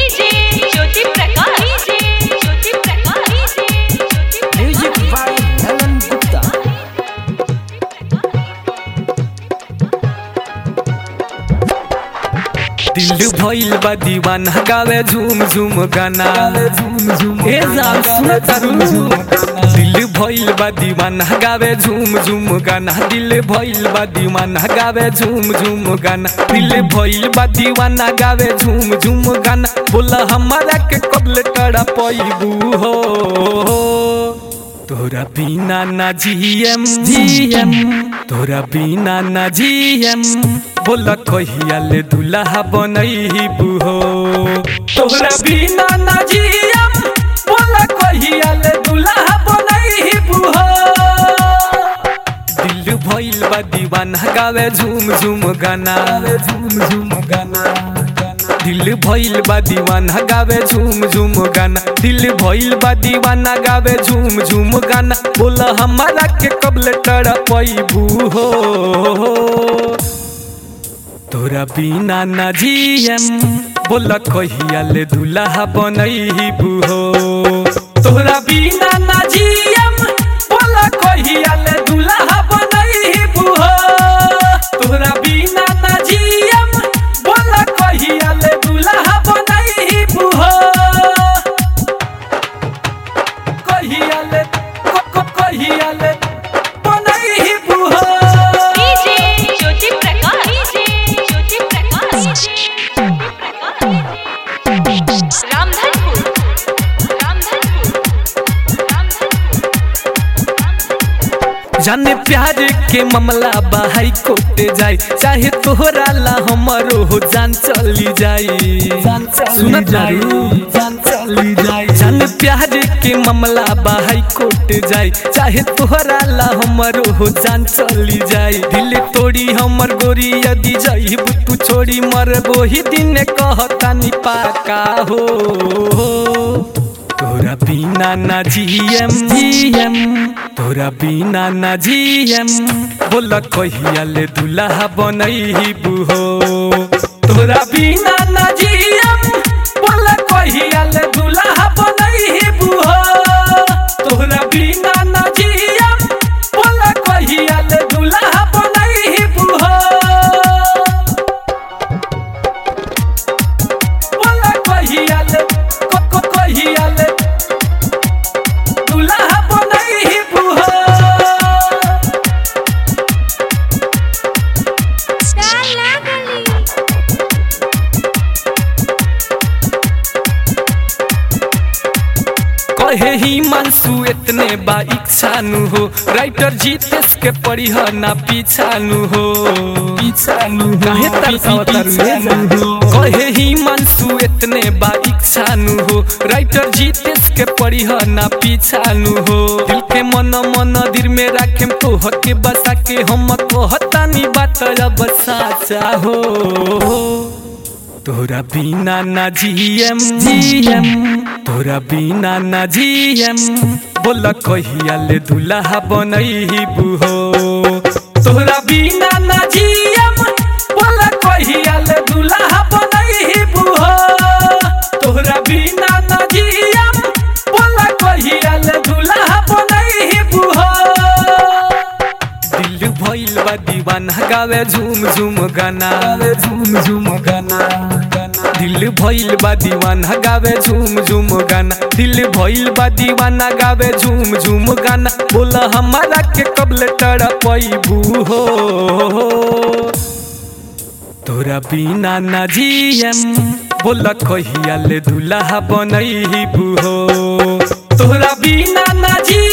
DJ Jyoti Prakash DJ Jyoti Prakash DJ Jyoti music by Dhalan Gupta दिल भइल बा दीवाना गावे झूम झूम गाना ए जान सुन तारू दिल भइल बा दीवाना गावे झूम झूम गाना दिल भइल बा दीवाना गावे झूम झूम गाना दिल भइल बा दीवाना गावे झूम झूम गाना बोला हमारा के कबल टड़ा पैबू हो तोरा बिना ना जीएम जीएम तोरा बिना ना जीएम बोला कहिया ले दुल्हा बनैबू हो तोरा बिना ना जीएम बोला कहिया ले दुल्हा बनैबू हो दिल भइल बा दीवाना गावे झूम झूम गाना झूम झूम गाना दिल भइल बा दीवाना गावे झूम झूम गाना दिल भइल बा दीवाना गावे झूम झूम गाना बोला हमारा के कबल टड़ा पैबू हो तोरा बिना ना जीएम बोला कहिया ले दुल्हा बनैबू हो तोरा बिना ना जीएम बोला कहिया ले दुल्हा बनैबू हो तोरा बिना ना जीएम बोला कहिया ले दुल्हा बनैबू हो कहिया ले को को कहिया ले बनैबू हो डीजे ज्योति प्रकाश डीजे ज्योति प्रकाश प्रकाश रामधनपुर रामधनपुर रामधनपुर जाने प्यार के मामला बाहर कोटे जाए चाहे तोहरा ला हमारो हो जान चली जाई सुन जारू जान चली जाई जाने प्यार के मामला बाहर कोटे जाए चाहे तोहरा ला हमारो हो जान चली जाई दिल तोड़ी हमर गोरी यदि जाई तू छोड़ी मर ही दिन कहता नि पाका हो तोरा बिना ना जीएम जीएम तोरा बिना ना जीएम बोला कहिया ले दुल्हा बनैबू हो तोरा बिना ना जीएम बोला कहिया ले दुल्हा बनैबू हो तोरा बिना ना जीएम बोला कहिया ले दुल्हा बनैबू हो बोला कहिया ले को को कहिया ले दुल्हा बनैबू हो कहे ही मानसू इतने बा इच्छानु हो राइटर जीतेश के पढ़ी हो ना पीछानु हो पीछानु काहे तरसावतारू कहे ही मानसू इतने बा इच्छानु हो राइटर जीतेश के पढ़ी हो ना पीछानु हो दिल के मन मन दिल में राखे तो हके बसा के हम कहतानी बात अब साचा हो तोरा बिना ना जीएम जीएम तोरा बिना ना जीएम बोला कहिया ले दुल्हा बनैबू हो तोरा बिना ना जीएम बोला कहिया ले दुल्हा बनैबू हो तोरा बिना ना जीएम बोला कहिया ले दुल्हा बनैबू हो दिल भइल बा दीवाना गावे झूम झूम गाना झूम झूम गाना दिल भइल बा दीवाना गावे झूम झूम गाना दिल भइल बा दीवाना गावे झूम झूम गाना बोला हमारा के कबल टड़ा पैबू हो तोरा बिना ना जीएम बोला कहिया ले दुल्हा बनैबू हो तोरा बिना ना जी